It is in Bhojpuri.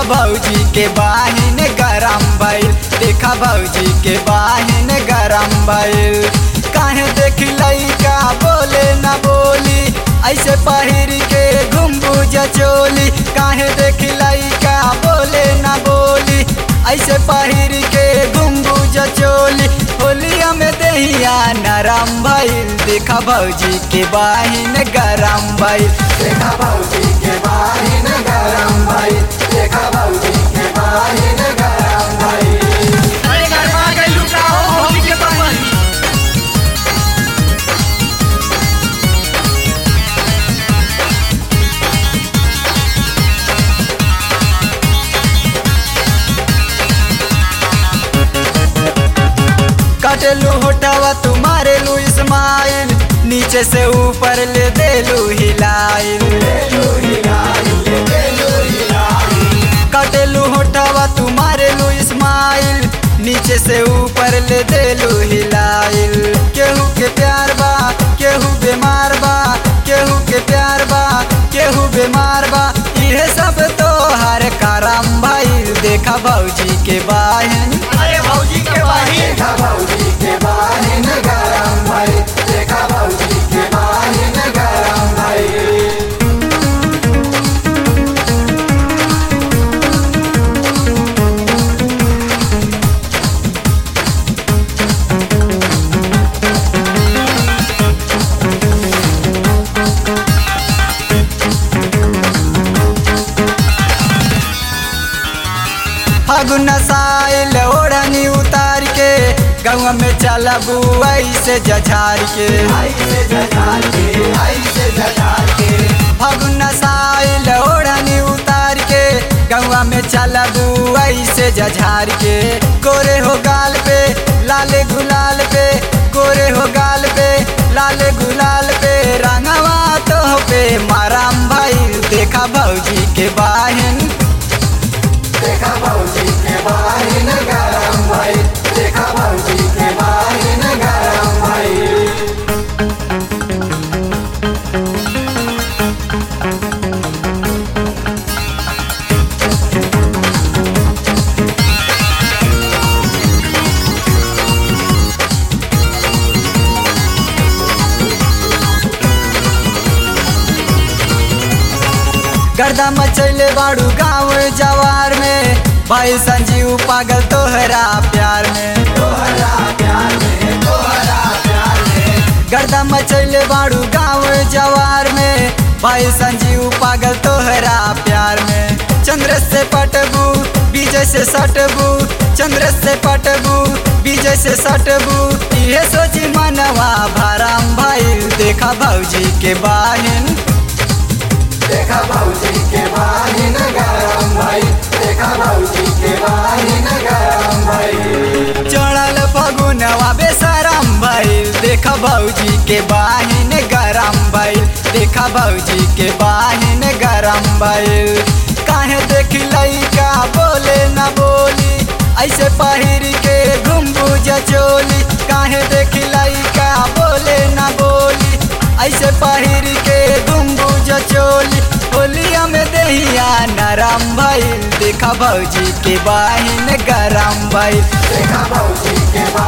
भौजी के बाहिन गरम भइल देखा भौजी के बाहिन गरम भइल काहे देख लइका बोले न बोली ऐसे पहिर के घुम्बुज चोली काहे देख लइका बोले न बोली ऐसे पहिर के घुम्बुज चोली होलिया में दहिया नरम भइल देखा भौजी के बाहिन गरम भइल देखा भौजी के बाहिन गरम भइल देखा भौजी के बाहिन गरम भइल अरे गरमा गई लुका हो होली के बहन कटलू होटवा तुम्हारे लू इस्माइल नीचे से ऊपर ले देलू हिलाइल कटलू होटवा तुम्हारे लू इस्माइल नीचे से ऊपर ले देलू हिलाइल केहू के प्यार बा केहू बीमार बा केहू के प्यार बा केहू बीमार बा इहे सब तो हर करम भाई देखा भौजी के बाहन अरे भौजी के बहन देखा भौजी के बाहिन गरम भाई देखा भौजी के बाहिन गरम भाई फागुन साइल ओढ़नी उतार के गौवा में चलबू ऐसे जझार के फागुन साइल ओढ़नी उतार के गौवा में चलबू ऐसे जझार के गोरे हो गाल पे लाले गुलाल पे गोरे हो गाल पे लाले गुलाल पे रंगवा तो पे माराम भाई देखा भौजी के बाहिन देखा भौजी के बाहिन गरम भाई देखा भौजी के बाहिन गरम भाई गर्दा मचैले बाड़ू गाँव जवार में भाई संजीव पागल तोहरा प्यार में गर्दा मचैले बाड़ू गाँव जवार में भाई संजीव पागल तोहरा प्यार में चंद्र से पटबू विजय से सटबू चंद्र से पटबू विजय से सटबू ये सोची मनवा भरम भाई देखा भौजी के बाहिन देखा भौजी के बाहिन गरम भाई देखा भौजी के बाहिन गरम भाई चढ़ल फगुनवा बेसरम भइल देखा भौजी के बाहिन गरम भइल देखा भौजी के बाहिन गरम भइल काहे देख लइका बोले न बोली ऐसे पहिर के घुम्बुज चोली काहे देख लइका बोले न बोली ऐसे पहिर के घुम्बुज चोली होलिया में दहिया नरम भइल देखा भौजी के बाहिन गरम भइल देखा भौजी के